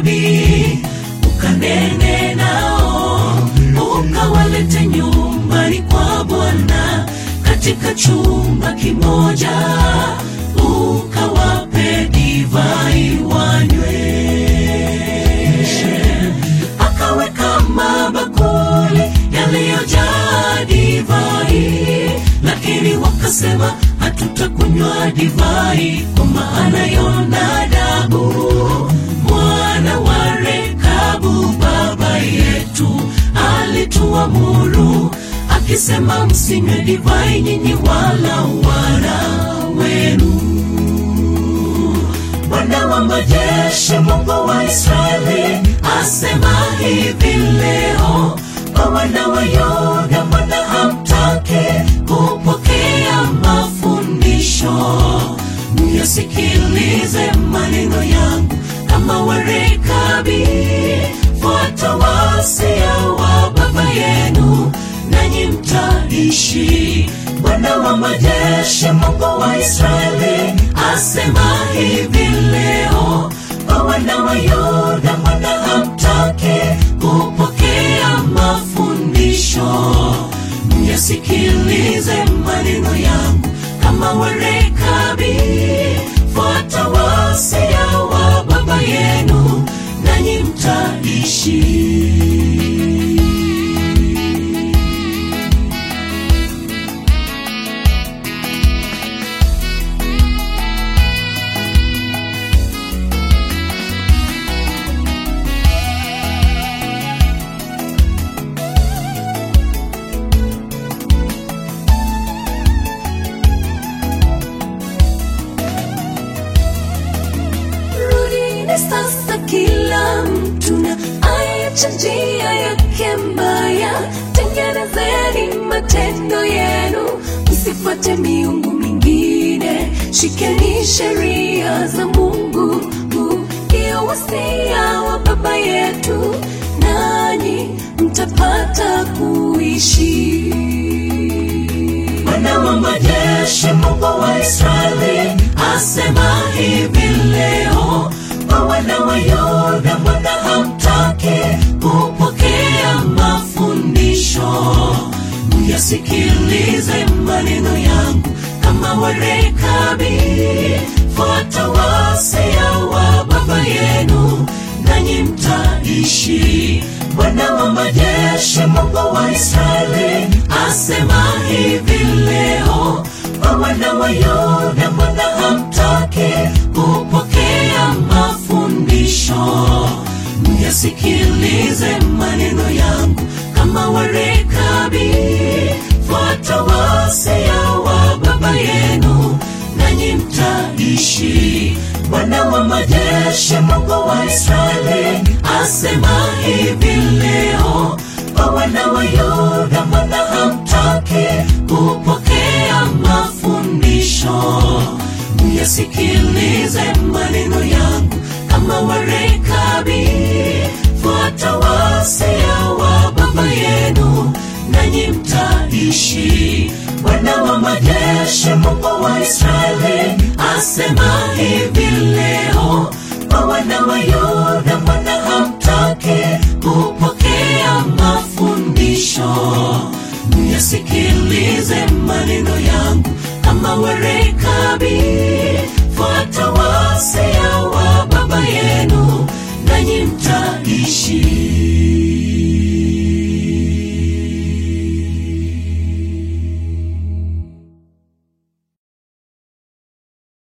maombi ukanene nao ukawalete nyumbani kwa bwana katika chumba kimoja ukawape divai wanywe akaweka mabakuli yaliyojaa divai lakini wakasema hatutakunywa divai kwa maana yonadabu mwana wa rekabu baba yetu alituamuru akisema msinywe divai nyinyi wala wana wenu Bwana wa majeshi, Mungu wa Israeli, asema hivi leo kwa wana wa Yuda, mbona hamtaki kupokea mafundisho? Myasikilize maneno yangu kama warekabi, fuata wasia wa baba yenu, nanyi mtaishi. Bwana wa majeshi, Mungu wa Israeli, asema hivi leo kwa wana wa Yuda, mbona hamtaki kupokea mafundisho? Myasikilize maneno yangu kama warekabi, fuata wasia wa baba yenu, nanyi mtaishi. Rudini sasa kila mtu na aiache njia yake mbaya, tengenezeni matendo yenu, msifuate miungu mingine, shikeni sheria za Mungu, huu ndio wasia wa baba yetu, nanyi mtapata kuishi. Bwana wa majeshi, Mungu wa Israeli, asema hivi leo kwa wana wa Yuda, mbona hamtaki kupokea mafundisho? Myasikilize maneno yangu kama warekabi, fuata wasia wa baba yenu, nanyi mtaishi. Bwana wa majeshi, Mungu wa Israeli, asema hivi leo kwa wana wa Yuda, mbona hamtaki kupokea mafundisho? Myasikilize maneno yangu kama warekabi, fuata wasia wa baba yenu, nanyi mtaishi. Bwana wa majeshi, Mungu wa Israeli, asema hivi leo kwa wana wa Yuda, mbona hamtaki kupokea mafundisho? Myasikilize maneno yangu kama warekabi, fuata wasia wa baba yenu, nanyi mtaishi. Bwana wa majeshi, Mungu wa Israeli, asema hivi leo kwa wana wa Yuda, mbona hamtaki kupokea mafundisho? Myasikilize maneno yangu kama warekabi, fuata wasia wa baba yenu,